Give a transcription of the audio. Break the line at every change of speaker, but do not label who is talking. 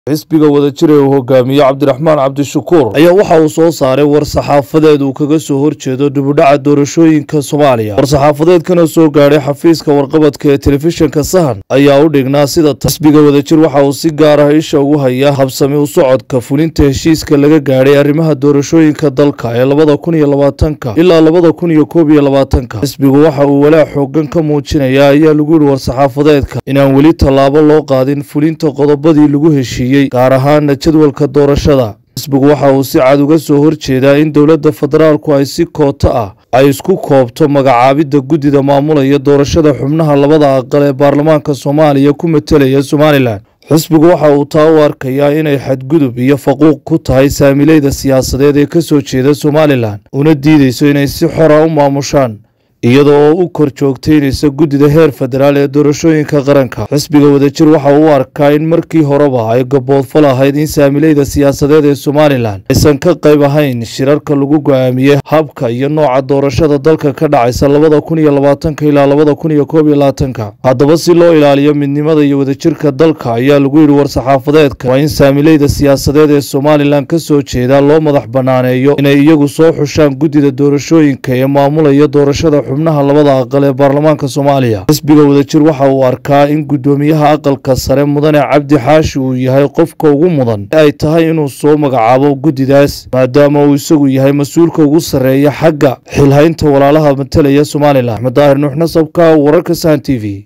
xisbiga wadajir ee uu hogaamiye cabdiraxmaan cabdishakuur ayaa waxa uu soo saaray war-saxaafadeed uu kaga soo horjeedo dibudhaca doorashooyinka soomaaliya war-saxaafadeedkana soo gaadhay xafiiska warqabadka ee telefishinka sahan ayaa u dhignaa sida ta xisbiga wadajir waxa uu si gaar ah isha ugu hayaa habsami u socodka fulinta heshiiska laga gaadhay arrimaha doorashooyinka dalka ee labada kun iyo labaatanka ilaa labada kun iyo koob iyo labaatanka xisbigu waxa uu walaac xoogan ka muujinayaa ayaa lagu yihi war-saxaafadeedka inaan weli tallaabo loo qaadin fulinta qodobadii lagu heshiiyey gaar ahaana jadwalka doorashada xisbigu waxa uu si cad uga soo horjeedaa in dowladda federaalku ay si kooto ah ay isku koobto magacaabidda guddida maamulaya doorashada xubnaha labada aqal ee baarlamaanka soomaaliya ku matelaya somalilan xisbigu waxa uu taa u arkayaa inay xadgudub iyo faquuq ku tahay saamileyda siyaasadeed ee ka soo jeeda somalilan una diideyso inay si xora u maamushaan iyada oo u kor joogteynaysa guddida heer federaal ee doorashooyinka qaranka xisbiga wadajir waxa uu u arkaa in markii horeba ay gaboodfal ahayd in saamileyda siyaasadeed ee somalilan aysan ka qayb ahayn shirarka lagu go-aamiyey habka iyo nooca doorashada dalka ka dhacaysa labada kun iyo labaatanka ilaa labada kun iyo koob iyo labaatanka haddaba si loo ilaaliyo midnimada iyo wadajirka dalka ayaa lagu yidhi war-saxaafadeedka waa in saamileyda siyaasadeed ee somalilan ka soo jeeda loo madax banaaneeyo inay iyagu soo xushaan guddida doorashooyinka ee maamulaya doorashada xubnaha labada aqal ee baarlamaanka soomaaliya xisbiga wadajir waxa uu arkaa in guddoomiyaha aqalka sare mudane cabdi xaashi uu yahay qofka ugu mudan ee ay tahay inuu soo magacaabo guddidaas maadaama uu isagu yahay mas-uulka ugu sarreeya xagga xilhaynta walaalaha matalaya somalilan axmed daahir nuux nasabka wararka sahan t v